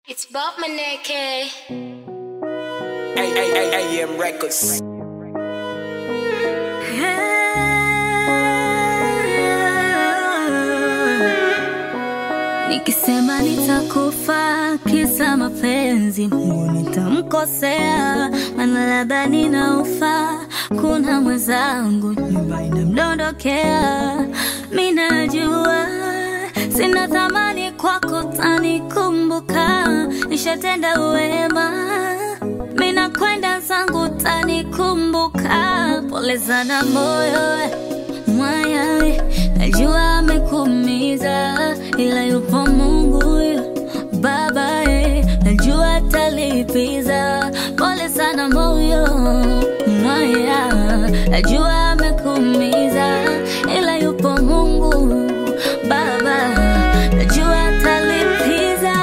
It's Bob Maneke. AM Records. Nikisema nitakufa kisa mapenzi, Mungu nitamkosea, maana labda ninaufa. Kuna mwenzangu nyumba inamdondokea, mi najua sina thamani kwako, tanikumbuka. Nishatenda wema, mi nakwenda zangu, tanikumbuka. Pole sana moyo mwaya, najua amekuumiza, ila yupo Mungu Baba, eh, najua atalipiza. Pole sana moyo mwaya, najua amekuumiza, ila yupo Mungu Baba, najua atalipiza.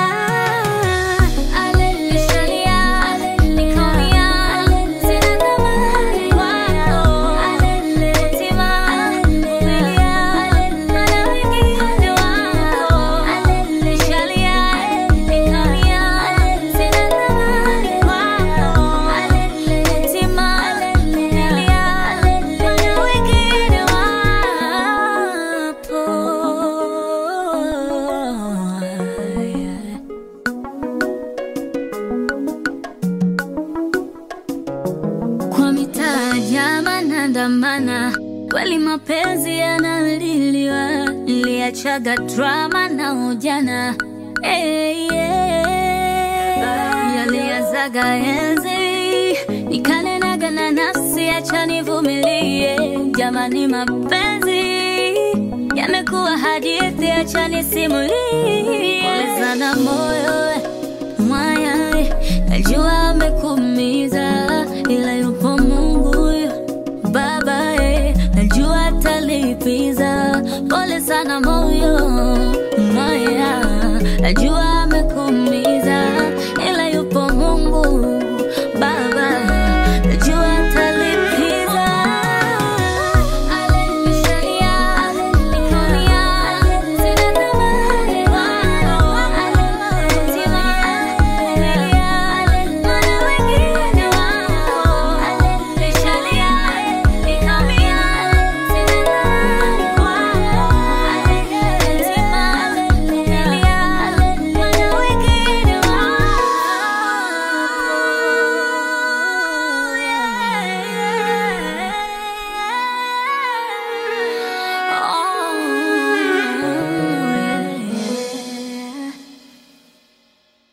Aleluya, nikaumia, sina thamani kwako. Tima, nilia, maana wengine wako. Nishalia, nikaumia, sina thamani kwako. Tima, nilia, maana wengine wapo. Kwa mitaa jama nandamana, kweli mapenzi yanaliliwa, niliachaga drama na ujana hey, yeah. Yaliazaga enzi nikanenaga na nafsi, acha nivumilie. Jamani, mapenzi yamekuwa hadithi, acha nisimulie. Pole sana moyo mwaya, najua amekuumiza, ila yupo Mungu Baba, eh, najua atalipiza. Pole sana moyo mwaya, najua amekuumiza